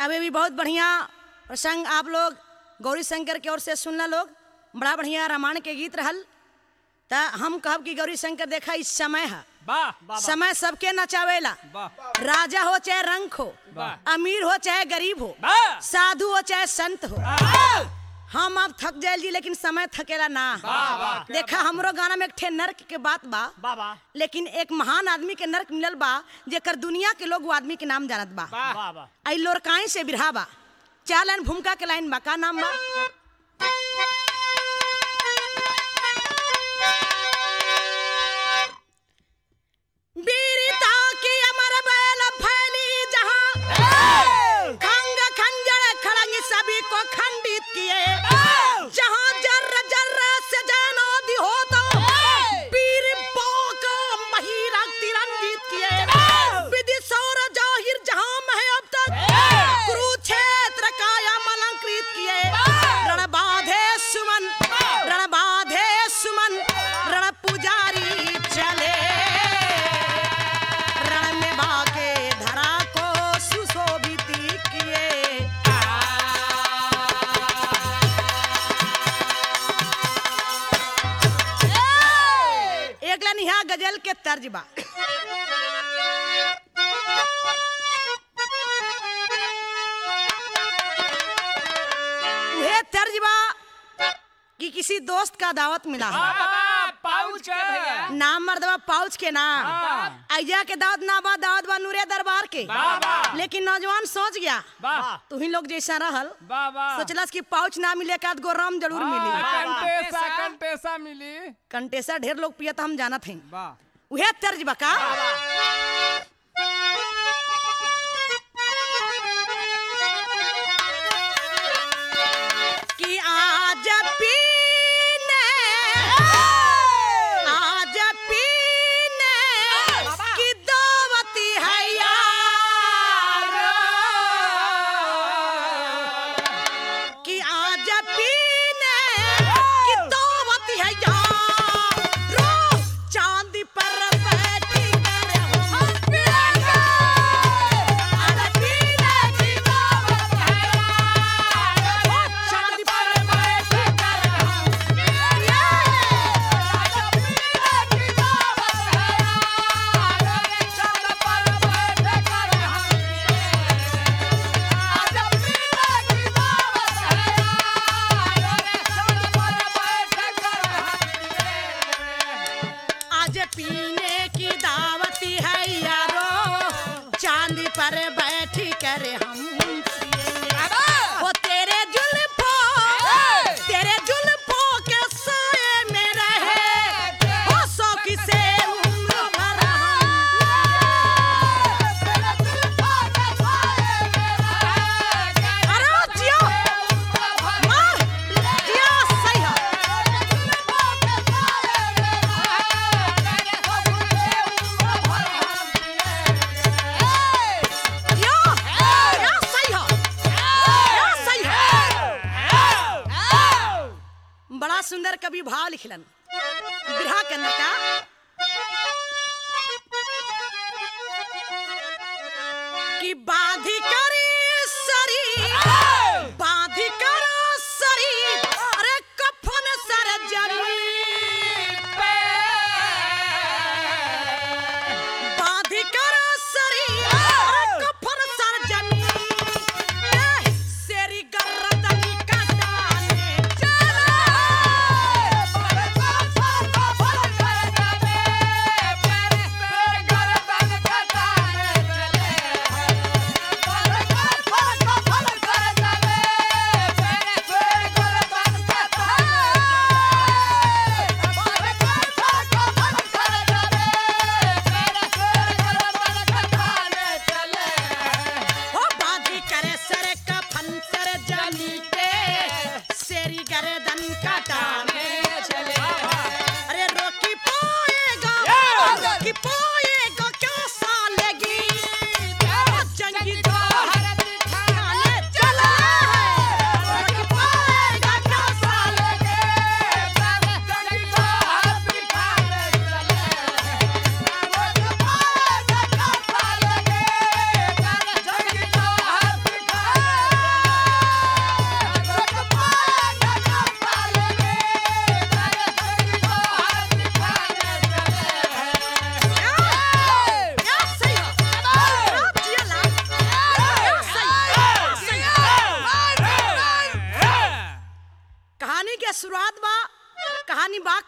अभी भी बहुत बढ़िया प्रसंग आप लोग गौरी शंकर की ओर से सुनना लोग बड़ा बढ़िया रामायण के गीत रहल त हम कहब कि गौरी शंकर देखा इस समय है वाह समय सबके नचावेला वाह राजा हो चाहे रंक हो वाह। अमीर हो चाहे गरीब हो वाह। साधु हो चाहे संत हो हम अब थक जाए जी लेकिन समय थकेला ना देखा हमरो गाना में एक ठे नर्क के बात बा बाबा लेकिन एक महान आदमी के नर्क मिलल बा जेकर दुनिया के लोग वो आदमी के नाम जानत बा बाबा आई लोरकाई से बिरहा बा चार लाइन भूमिका के लाइन बा का नाम बा वीरता की अमर बैल फैली जहां खंग खंजर खड़ंग सभी को खंडित किए जहां जर्र जर्र से जनोदी हो तो वीर पोक महिरा तिरंगित किए विधि सौर जाहिर जहां में है अब तक कुरुक्षेत्र काया अलंकृत किए रण बाधे सुमन रण बाधे सुमन रण पुजारी चले रण में बाके धरा को सुशोभित किए एक लाइन यहाँ गजल के तर्ज बा उहे तर्ज बा कि किसी दोस्त का दावत मिला है पाउच के भैया नाम मर्दबा पाउच के नाम हाँ। अय्या के दावत ना बा दावत बा नूरे दरबार के वाह, वाह। लेकिन नौजवान सोच गया वाह तू ही लोग जैसा रहल वाह वाह सोचलस कि पाउच ना मिले का गो रम जरूर मिली कंटेसा कंटेसा मिली कंटेसा ढेर लोग पियत हम जानत हैं वाह उहे तर्ज बका कि आज पीने आज पीने की दावती है यार कि आज पीने की दावती है यार चांदी पर बैठी कर हम पिएंगे आज पीने की दावत है यार चांदी पर बैठी कर हम पिएंगे आज पीने की दावत है यार चांदी पर बैठी कर हम आज पीने की दावत है आज पीने की दावती है यारो चांदी पर बैठी कर हम पिएंगे। वो तेरे जुल्फों तेरे जुल्फों के साए में रहे वो शौकी से उम्र भर हम। अरे ओ जियो, मार, जियो, सही है। यो, यो सही हो, यो सही हो। बड़ा सुंदर कवि भाव लिखलन बिरहा के अंदर का कि बांधी करी सरी बांधी करो सरी अरे कफन सर जमीन पे बांधी करो सरी अरे कफन सर जमीन पे सेरी गर्दन कटाने चले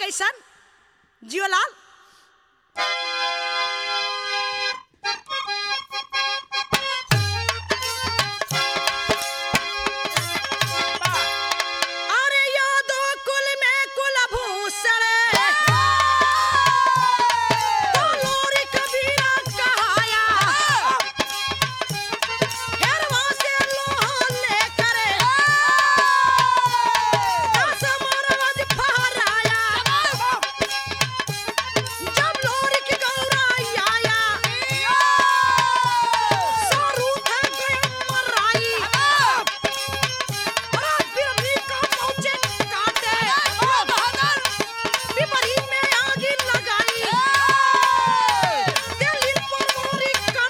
कैसन जियोलाल अरे यादो कुल में कुलभूषण तो लोरी कबीरा कहाया हेरवा से लोहा लेकर दस मोरवज फहराया जब लोरी की गौराई आया सारू थे गए मराई अरे बिरनी का पहुंचे काटे विपरीत में आगी लगाई दिल्ली पर मोरी कर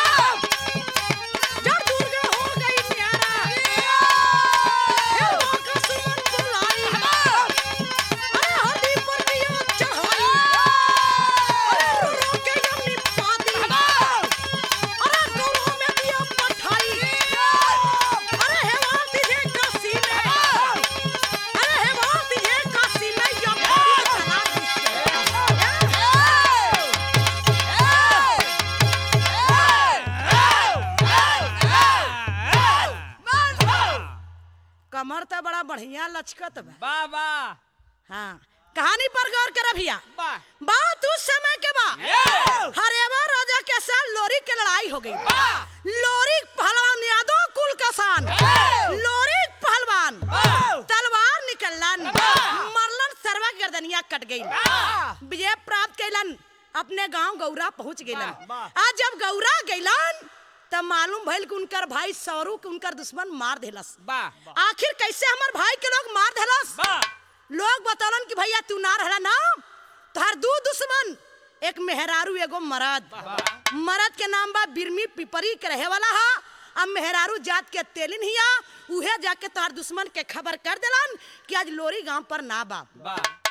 जब दुर्गा हो गई न्यारा हेरवा का सुमन बुलाई अरे हड्डी पर दिया चढ़ाई अरे रो रो के यमनी पाती अरे गौरों में दिया पठाई अरे हेवा तुझे काशी में अरे हेवा तुझे काशी में यमनी चला कमर तो बड़ा बढ़िया लचकत बा बाबा हाँ कहानी पर गौर कर भैया बा बात उस समय के बा हरेवा राजा के साथ लोरी की लड़ाई हो गई लोरी पहलवान यादव कुल का शान लोरी पहलवान तलवार निकलन मरलन सर्वा गर्दनिया कट गई विजय प्राप्त कैलन अपने गांव गौरा पहुंच गइलन आज जब गौरा गइलन तब मालूम भइल कि उनकर भाई सौरू के उनकर दुश्मन मार देलस बा आखिर कैसे हमर भाई के लोग मार देलस बा लोग बतौलन कि भैया तू ना रहला ना तोहर दू दुश्मन एक मेहरारू एगो मरद मरद के नाम बा बिरमी पिपरी के रहे वाला हा अब मेहरारू जात के तेलिन हिया उहे जाके तोहर दुश्मन के खबर कर देलन कि आज लोरी गांव पर ना बा बा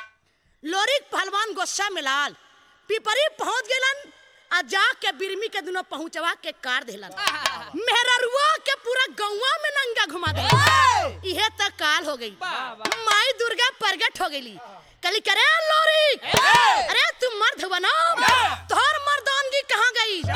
लोरी पहलवान गोस्सा मिलाल पिपरी पहुंच गेलन आ जाके बिरमी के दुनो पहुंचवा के कार देलन मेहरारुआ के पूरा गौवा में नंगा घुमा दे इहे तक काल हो गई माई दुर्गा प्रगट हो गई कली करे लोरी अरे तुम मर्द बनो तोहर मर्दानगी कहाँ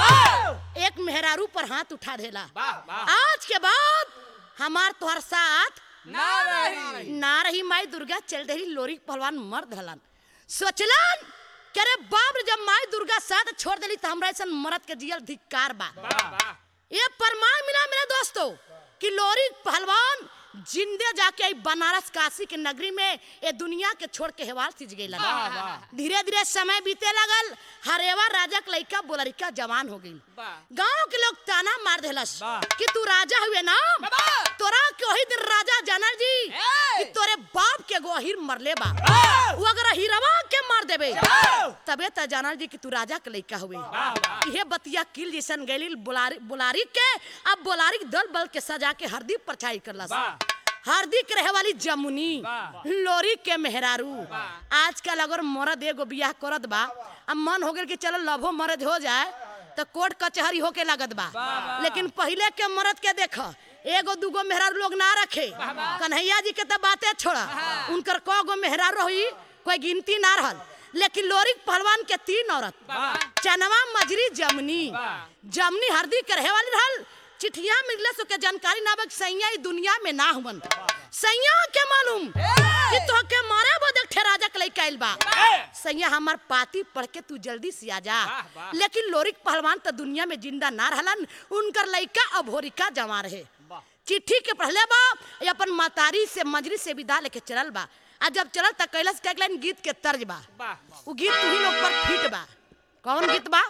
गई एक मेहरारू पर हाथ उठा देला बा बा आज के बाद हमार तोहर साथ ना रही ना रही माई दुर्गा चल रही लोरी पहलवान मर्द हलन सोचलन कि अरे बाप रे जब माई दुर्गा साथ छोड़ देली तो हमरा ऐसा मरद के जियल धिक्कार बा बा बा ये प्रमाण मिला मेरे दोस्तों कि लोरी पहलवान जिंदे जाके आई बनारस काशी के नगरी में ये दुनिया के छोड़ के हेवाल सिज गई धीरे धीरे समय बीते लगल हरेवा राजा के लइका बोलरिका जवान हो गई वाह। गांव के लोग ताना मार देलस वाह। कि तू राजा हुए ना तोरा के वही दिन राजा जानल जी कि तोरे बाप के गोहिर मरले बा वो अगर हिरवा के मार देबे तबे त जानल जी कि तू राजा के लइका हुए इहे बतिया किल जैसन गैली बुलारी बुलारी के अब बुलारी के दल बल के सजा के हरदी परछाई करलस वाह। हरदी के रहे वाली जमुनी वाह। लोरी के मेहरारू आजकल अगर मरद एगो बियाह करत बा अब मन हो गेल कि चलो लभो मरद हो जाए तो कोर्ट कचहरी होके लागत बा लेकिन पहिले के मरद के देख एगो दूगो मेहरारू लोग ना रखे कन्हैया जी के तो बातें छोड़ा उनकर क गो मेहरारू रही कोई गिनती ना रहल लेकिन लोरी पहलवान के तीन औरत चनवा मजरी जमनी जमनी हरदी के रहे वाली रहल चिठिया मिलले सो के जानकारी ना बक सैया ई दुनिया में ना हुवन सैया के मालूम कि तो के मारे बदक ठेराजा के लइका आइल बा सैया हमार पाती पढ़ के तू जल्दी से आ जा वाह, वाह। लेकिन लोरिक पहलवान तो दुनिया में जिंदा ना रहलन उनकर लइका अभोरिका जमा रहे चिट्ठी के पढ़ले बा ये अपन मातारी से मजरी से विदा लेके चलल बा आ जब चलल त कैलाश के लाइन गीत के तर्ज बा वाह वो गीत तू ही लोग पर फिट बा कौन गीत बा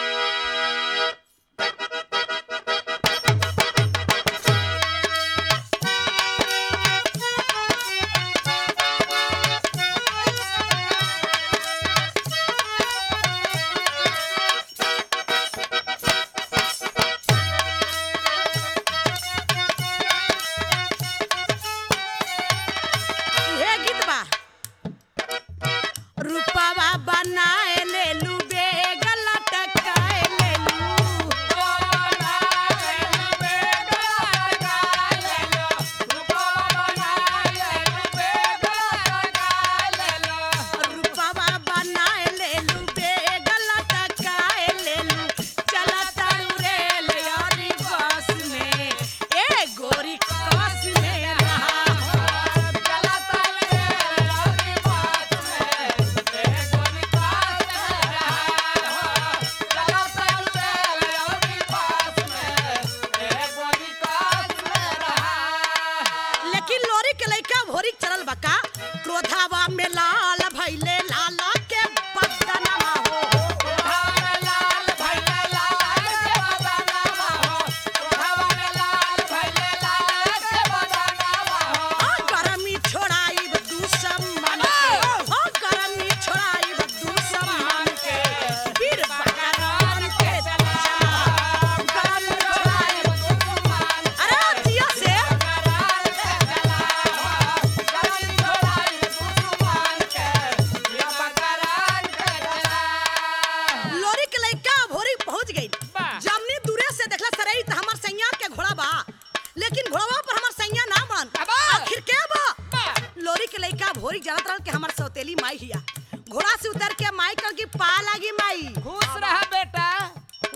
इहे गीत बा रूपवा बनाए ले लू बेग लटका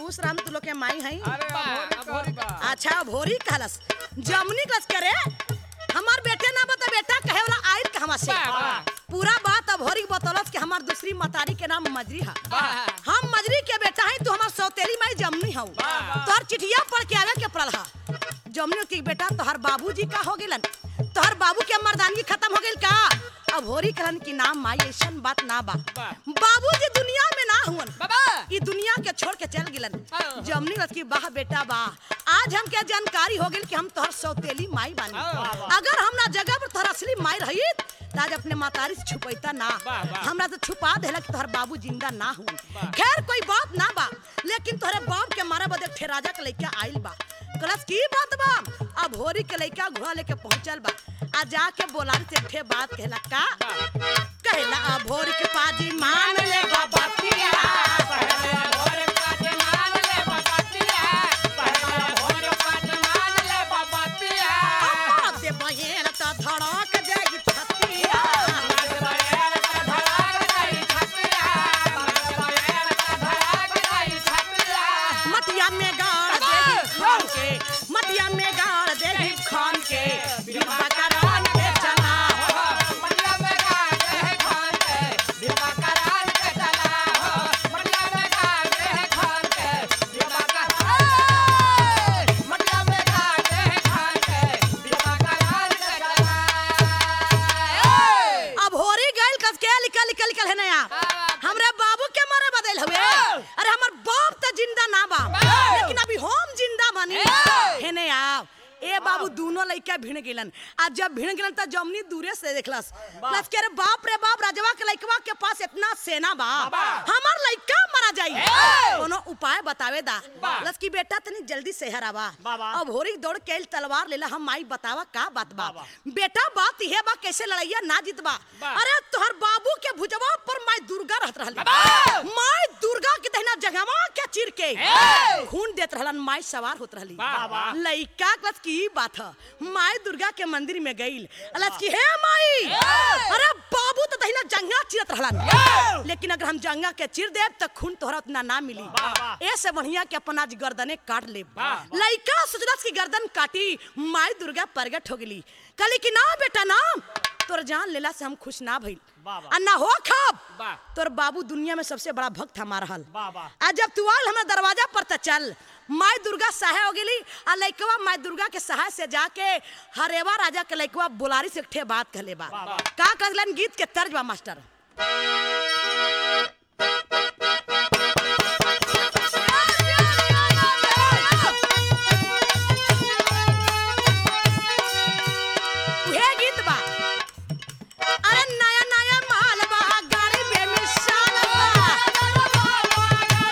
खुश राम तू लोग के माई है अरे बा, अभोरी अभोरी कहल बा। अच्छा भोरी कहलस जमनी कस करे हमार बेटे ना बता बेटा कहे वाला आइल कहवा से बा, बा। पूरा बात अभोरी बतौलस कि हमार दूसरी मतारी के नाम मजरी है बा। हम मजरी के बेटा है तू हमार सौतेली माई जमनी हूँ वाह। तोहर चिठिया पढ़ के आवे के पड़ल हा जमनी की बेटा तोहर बाबूजी का हो गेलन तोहर बाबू के मर्दानगी खत्म हो गेल का अब होरी कहलन की नाम माई ऐसन बात ना बा वाह। बाबूजी दुनिया में ना हुवन बाबा ई दुनिया के छोड़ के चल गिलन हाँ। जमनी रथ की वाह बेटा वाह आज हमके जानकारी हो गेल कि हम तोहर सौतेली माई बानी हाँ। अगर हमरा जगह पर तोहर असली माई रही आज अपने मातारी से छुपैता ना वाह, वाह। हमरा तो छुपा देला कि तोहर बाबू जिंदा ना हुन वाह। खैर कोई बात ना बा लेकिन तोहरे बाप के मारा बदे ठे राजा के लइका आइल बा कलस की बात बा अब होरी के लइका घोड़ा लेके पहुंचल बा आ जाके बोलारी से ठे बात कहला का कहला अब होरी के पाजी मान ले बाबा अम्मा दे बहेन त धड़क जाई छतिया मटिया में गाड़ देही खान के मटिया में गाड़ देही खान के बिरबा करान के चला हो अब होरी गइल कस के निकल निकल निकल है नया हमरे बाबू के मारे बदल हुए अरे हमर बाप त जिंदा ना बा लेकिन अभी हम जिंदा बानी है ने आप ए बाबू दोनों लइका भिड़ गेलन आ जब भिड़ गेलन त जमनी दूरे से देखलस प्लस के रे बाप रे बाप राजवा के लइकवा के पास इतना सेना बा हमर लइका मारा जाई कोनो उपाय बतावे दा प्लस की बेटा तनी जल्दी शहर आवा अब होरी दौड़ के आइल तलवार लेला हम माई बतावा का बात बा बेटा बात इहे बा कैसे लड़ैया ना जीतबा अरे तोहर बाबू के भुजवा पर माई दुर्गा रहत रहली माई दुर्गा के दहिना जगहवा के चिर के खून देत रहलन माई सवार होत रहली वाह। लइका कलस की बात ह माई दुर्गा के मंदिर में गइल अलस की हे माई अरे बाबू तो दहिना जंगा चिरत रहलन लेकिन अगर हम जंगा के चिर देब त खून तोहरा उतना ना मिली ऐसे बढ़िया के अपन आज गर्दने काट ले वाह। लइका सोचलस की गर्दन काटी माई दुर्गा प्रगट हो गेली कहली कि ना बेटा ना तोर जान लेला से हम खुश ना भइल आ ना हो खब वाह। तोर बाबू दुनिया में सबसे बड़ा भक्त हमार हल वाह, वाह। आ जब तू आल हमरा दरवाजा पर त चल माई दुर्गा सहाय हो गेली आ लइकवा माई दुर्गा के सहाय से जाके हरेवा राजा के लइकवा बुलारी से ठे बात कहले बा का कहलन गीत के तर्ज बा मास्टर उहे गीत बा अरे नया नया माल बा गाड़ी बेमिसाल बा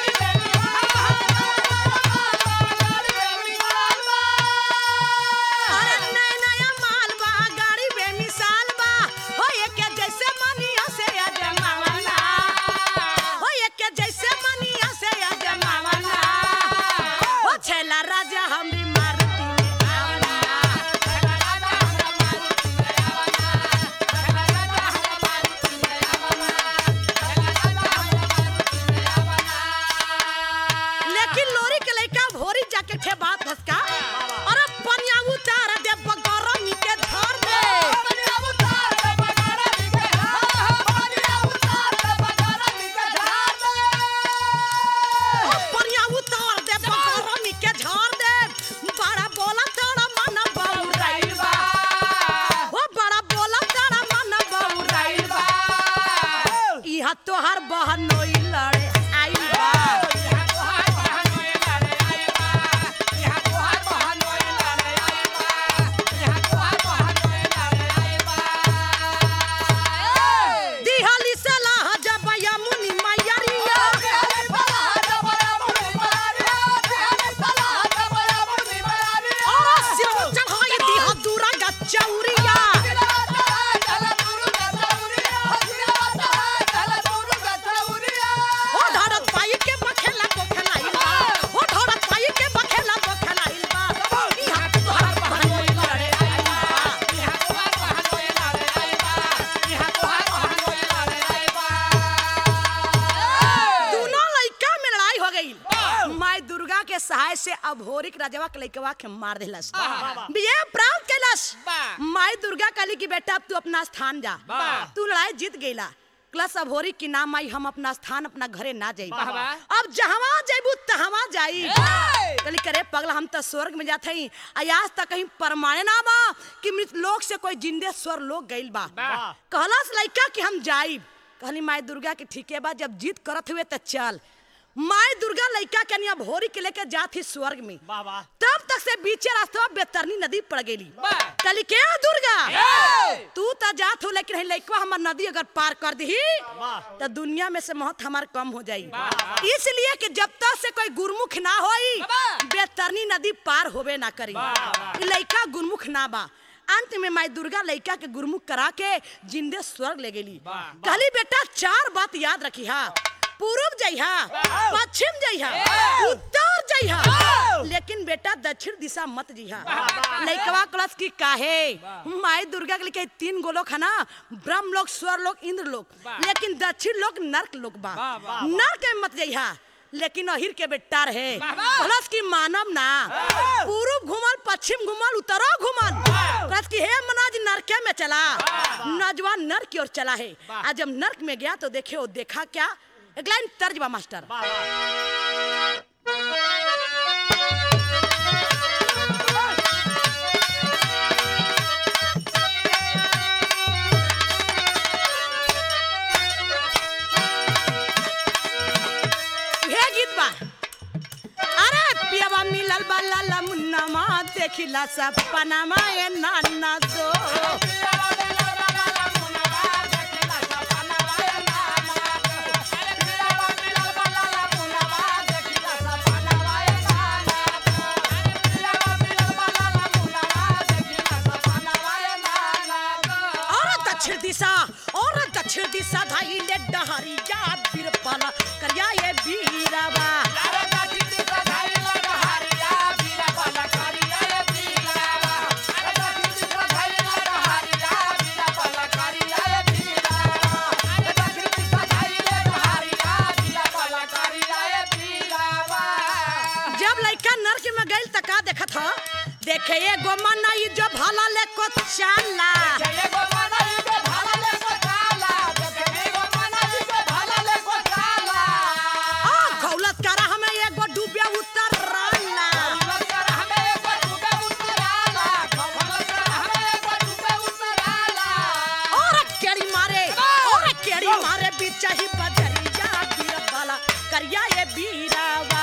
अरे नया नया माल बा गाड़ी बेमिसाल बा हो के जैसे मनिया से अजमावना हो के जैसे मनिया से अजमावना हो छेला राजा हम भी मारुति में आवना लेकिन लोरी के लइका भोरी जाके ठे बात हसका अरे पनिया उतार दे बगरमी के धर दे ओ पनिया उतार दे बगरमी के झाड़ दे बड़ा बोला तोड़ा मन बउराइल बा ओ बड़ा बोला तोड़ा मन बउराइल बा इहा तोहर बहनोई लड़े आइल बा माई दुर्गा के सहाय से अभोरिक राजवा के लइकवा के मार देलस वाह। विजय प्राप्त कैलस वाह। माई दुर्गा कहली कि बेटा अब तू अपना स्थान जा वाह। तू लड़ाई जीत गईला क्लस अभोरी की नाम आई हम अपना स्थान अपना घरे ना जाई वाह, वाह। अब जहवा जाइबू तहवा जाई ए! कहली करे पगला हम तो स्वर्ग में जात हई आज तक कहीं परमाणे ना बा कि मृत लोक से कोई जिंदे स्वर लोग गइल बा वाह। कहलस लइका कि हम जाइब कहली माई दुर्गा के ठीके बा जब जीत करत हुए त चल माई दुर्गा लइका के निया भोरी के लेके जात ही स्वर्ग में वाह वाह तब तक से बीचे रास्ते में बेतरनी नदी पड़ गेली वाह। कहली के दुर्गा ए! तू त जात हो लेकिन लइकवा हमर नदी अगर पार कर दी वाह। तो दुनिया में से महत हमार कम हो जाई वाह। इसलिए कि जब तक से कोई गुरमुख ना होई वाह। बेतरनी नदी पार होबे ना करी वाह। ई लइका गुरमुख ना बा अंत में माई दुर्गा लइका के गुरमुख करा के जिंदे स्वर्ग ले गेली वाह। कहली बेटा चार बात याद रखी हा पूर्व जइहा पश्चिम जइहा वाह। उत्तर जइहा वाह। लेकिन बेटा दक्षिण दिशा मत जइहा वाह। लइकवा क्लास की काहे वाह। माई दुर्गा के लिखे तीन गोलोक है ना ब्रह्म लोक स्वर लोक इंद्र लोक वाह। लेकिन दक्षिण लोक नर्क लोक बा वाह, वाह, नर्क में मत जइहा लेकिन अहिर के बेटा रहे वाह, वाह। प्लस की मानव ना पूर्व घुमल पश्चिम घुमल उत्तरो घुमल प्लस की हे मनाज नरके में चला नौजवान नर्क की ओर चला है आज जब नर्क में गया तो देखे वो देखा क्या एक लाइन तर्ज बा मास्टर वाह वाह हे गीत बा अरे पियावा मिलल बा लाला मुन्नामा देखिला सपनामा ए नाना दो और दक्षिण दिशा और दक्षिण दिशा धाई ले डहरी जा बिरपाला करिया ये बीरावा जब लइका नर्क में गइल त का देखत ह देखे एगो मनई जो भला ले को चाला आ खौलत करा हमें एगो डूबे उतर राला और केड़ी मारे और केड़ी मारे बीचा ही बजरिया बीरबाला करिया ये बीरावा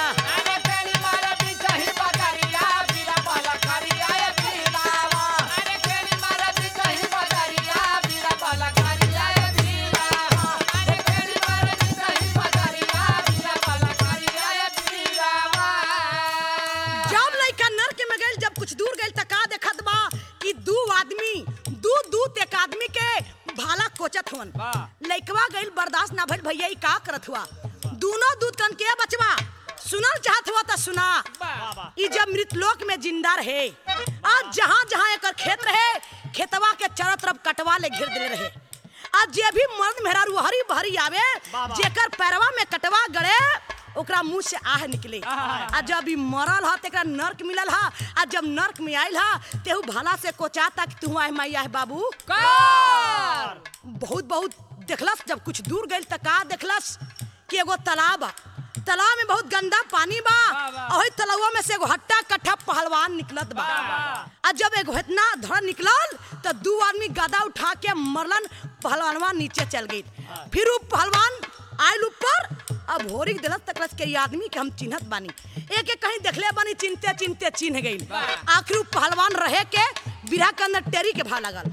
जब लइका नर्क में गइल जब कुछ दूर गइल त का देखत बा कि दू आदमी दू दूत एक आदमी के भाला कोचत हुवन वाह। लइकवा गइल बर्दाश्त ना भइल भैया ई का करत हुआ दोनों दूत कन के बचवा सुनल चाहत हुआ त सुना ई जब मृतलोक में जिंदा रहे आज जहाँ जहाँ एकर खेत रहे खेतवा के चारों तरफ कटवा ले घेर देले रहे आज जे भी मर्द मेहरारू हरी भरी आवे वाह। जेकर पैरवा में कटवा गड़े ओकरा मुंह से आह निकले आहा। आ जब ई मरल ह तेकरा नर्क मिलल ह आ जब नर्क में आइल ह तेहू भला से कोचाता कि तू आए मैया है बाबू कार बहुत बहुत देखलस जब कुछ दूर गइल त का देखलस कि एगो तालाब बा तालाब में बहुत गंदा पानी बा वाह, वाह। और तालाबवा में से एगो हट्टा कट्ठा पहलवान निकलत बा वाह, वाह। आ जब एगो इतना धड़ निकलल त दू आदमी गदा उठा के मरलन पहलवानवा नीचे चल गई फिर उ पहलवान आयल ऊपर अब होरी दिलत तकलस के ये आदमी के हम चिन्हत बानी एक एक कहीं देखले बानी चिनते चिनते चिन्ह गई वाह। आखिर उ पहलवान रहे के बिरहा के अंदर टेरी के भा लगल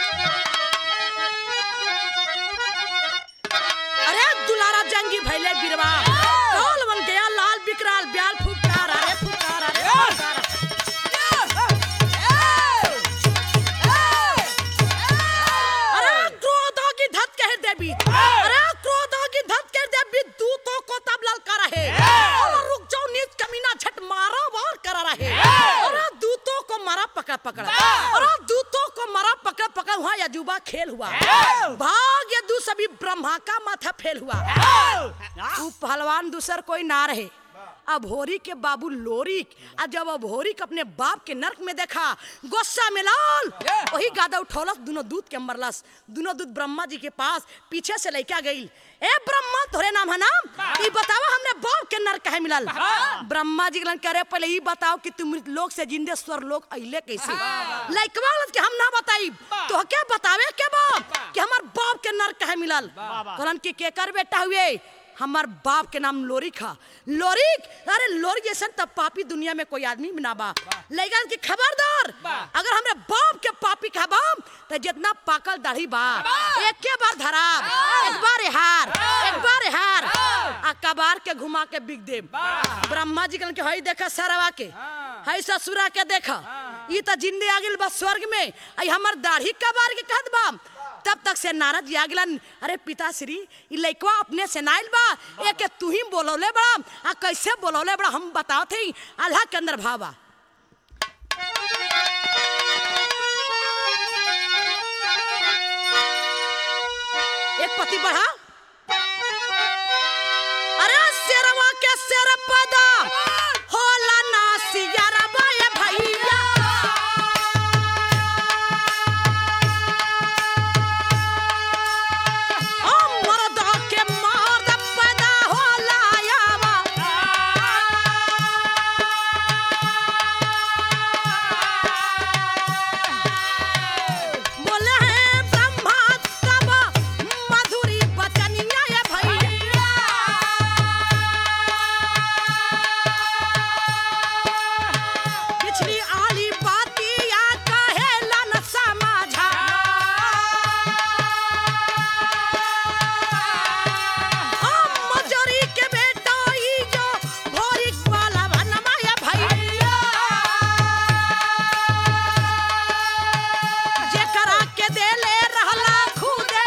अरे दुलारा जंगी भैले बिरवा कौल बन गया लाल बिकराल ब्याल फुकार अरे फुकार अरे फुकार अरे क्रोधों की धत कह देवी अरे क्रोधों की धत कह देवी दूतों को तब ललका रहे और रुक जाओ नीच कमीना झट मारो वार करा रहे अरे दूतों को मारा पकड़ पकड़ अरे दूतों को मारा पकड़ पकड़ हुआ यजुबा खेल हुआ भाग यदु सभी ब्रह्मा का माथा फेल हुआ तू पहलवान दूसर कोई ना रहे अभोरी के बाबू लोरिक आ जब अभोरिक अपने बाप के नरक में देखा गुस्सा में लाल वही गादा उठौलस दोनों दूध के मरलस दोनों दूध ब्रह्मा जी के पास पीछे से लैका गई ए ब्रह्मा तोरे नाम है नाम ई बतावा हमने बाप के नरक कहे मिलल ब्रह्मा जी कहलन करे पहले ई बताओ कि तुम मृत लोक से जिंदे स्वर लोक अइले कैसे लइकवा कहलत कि हम ना बताई तो क्या बतावे के बाप कि हमार बाप के नरक कहे मिलल कहलन कि केकर बेटा हुए हमार बाप के नाम लोरिक हा लोरिक अरे लोरिक जैसा तब पापी दुनिया में कोई आदमी भी ना बा लेकिन कि खबरदार अगर हमरे बाप के पापी खबाम तो जितना पाकल दाढ़ी बा एक के बार धराब एक बार हार एक बार हार आ कबार के घुमा के बिग देब ब्रह्मा जी कहलन कि हई देखा सरवा के हई ससुरा के देखा ई त जिंदे आ गेल बा स्वर्ग में आई हमर दाढ़ी कबार के कहत बा तब तक से नारद जी आ गेलन अरे पिताश्री ई लइकवा अपने से नाइल बा एक तू ही बोलौले बड़ा आ कैसे बोलौले बड़ा हम बताओ थे अल्लाह के अंदर भावा एक पति बढ़ा अरे शेरवा के शेर पदा होला ना सियरवा ये भैया ओ मर्दा के मर्द पैदा होला यावा बोले हैं ब्रह्मा तब मधुरी बचनिया ये भैया पिछली आली बातिया कहेला न समझा हम मजोरी के बेटा ई जो भोरी वाला बनवा ये भैया जेकरा के देले रहला खुदे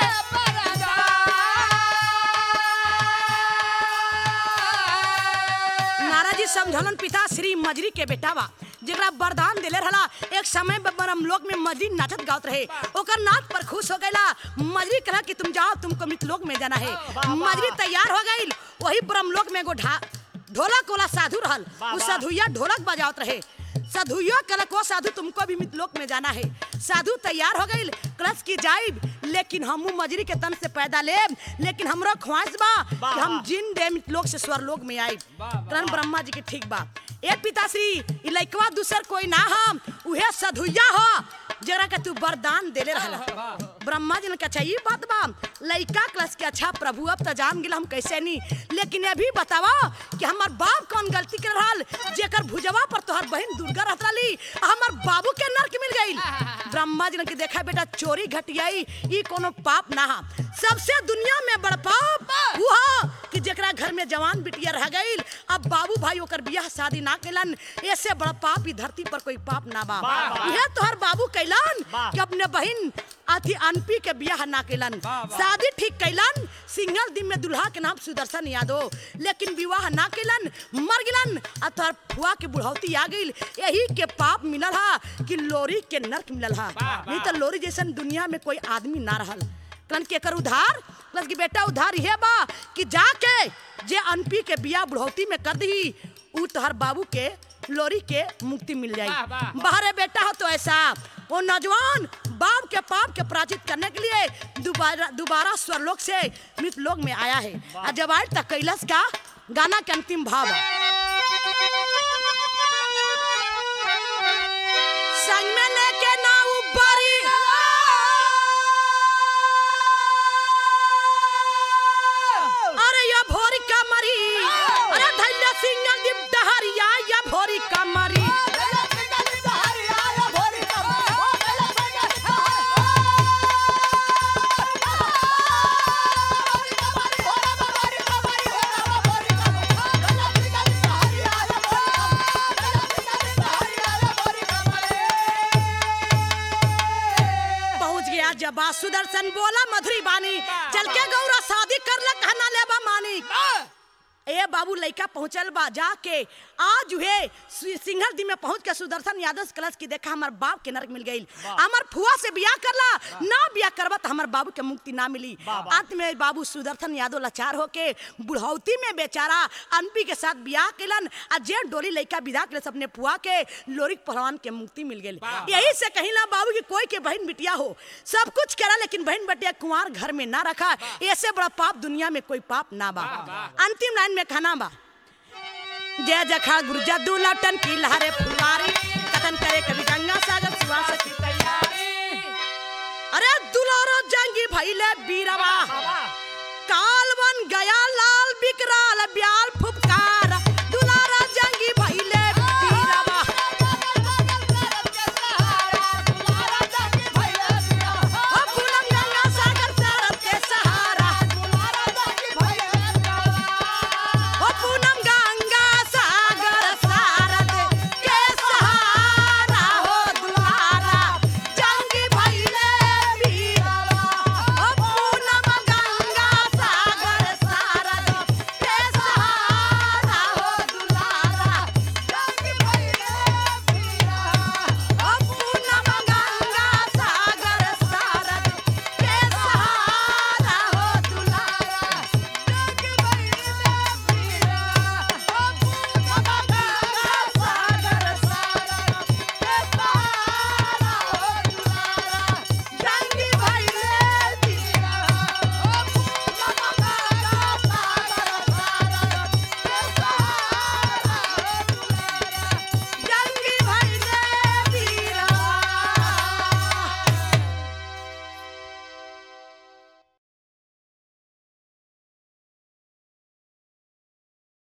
नारा जी समझलन पिता श्री मजरी के बेटा बा जेकरा वरदान देले रहला एक समय में ब्रह्मलोक में मजरी नाचत गावत रहे ओकर नाच पर खुश हो गईला मजरी कहा कि तुम जाओ तुमको मृतलोक में जाना है मजरी तैयार हो गई वही ब्रह्मलोक में एगो ढा ढोलक वाला साधु रहल उ साधुया ढोलक बजावत रहे साधुया कहलक वो साधु तुमको भी मितलोक में जाना है साधु तैयार हो गई कलश की जाइब लेकिन हमू मजरी के तन से पैदा लेब लेकिन हमरो ख्वाहिश बा कि हम जिन दे मितलोक से स्वरलोक में आइब करण ब्रह्मा जी के ठीक बा ए पिताश्री ई लइकवा दूसर कोई ना हम उहे साधुया हो जरा के तू वरदान देले रहला ब्रह्मा जी ने कहा अच्छा ये बात बा लइका क्लास के अच्छा प्रभु अब तो जान गेल हम कैसे नहीं लेकिन ये भी बतावा कि हमार बाप कौन गलती कर रहल जेकर भुजवा पर तोहर बहन दुर्गा रहत रही हमार बाबू के नरक मिल गई ब्रह्मा जी ने कि देखा बेटा चोरी घटियाई ई कोनो पाप ना हा सबसे दुनिया में बड़ पाप वो हा कि जेकरा घर में जवान बिटिया रह गई अब बाबू भाई ओकर बियाह शादी ना कैलन ऐसे बड़ा पाप ई धरती पर कोई पाप ना बा यह तोहर बाबू कैलन कि अपने बहन अथी अनपी के बियाह ना कैलन शादी ठीक कैलन सिंगल दिन में दुल्हा के नाम सुदर्शन यादव लेकिन विवाह ना कैलन मर गिलन आ तोहर फुआ के बुढ़ौती आ गई यही के पाप मिलल हा कि लोरी के नरक मिलल हा नहीं तो लोरी जैसन दुनिया में कोई आदमी ना रहल कन के कर उधार प्लस की बेटा उधार ये बा कि जाके जे अनपी के बिया बुढ़ौती में कर दी उ तोहर बाबू के लोरी के मुक्ति मिल जाई वाह, वाह। बाहरे बेटा हो तो ऐसा वो नौजवान बाप के पाप के पराजित करने के लिए दोबारा दोबारा स्वरलोक से मृत लोक में आया है और जब आए तक कैलाश का गाना के अंतिम भाव है संग में लेके ना उबारी अरे या भोरी कमरी अरे धैर्य सिंह दीप डहरिया या भोरी कमरी पहुंच गया जब बा सुदर्शन बोला मधुरी बानी चल के गौरा शादी कर ले कहना लेबा मानी ए बाबू लइका पहुंचल बा जाके आज हुए सिंघल दी में पहुंच के सुदर्शन यादव से कलश की देखा हमार बाप के नरक मिल गई हमार फुआ से बियाह करला ना बियाह करबा तो हमार बाबू के मुक्ति ना मिली अंत में बाबू सुदर्शन यादव लाचार होके बुढ़ौती में बेचारा अनपी के साथ बियाह केलन आ जे डोली लइका विदा के अपने फुआ के लोरिक पहलवान के मुक्ति मिल गई यही से कहीं ना बाबू की कोई के बहन बिटिया हो सब कुछ करा लेकिन बहन बिटिया कुंवार घर में ना रखा ऐसे बड़ा पाप दुनिया में कोई पाप ना बा अंतिम लाइन में खाना बा जय जखा गुरु जद्दू लटन की लहरे फुलवारी कथन करे कभी गंगा सागर सुहा सकी तैयारी अरे दुलारो जंगी भइले बीरवा बाबा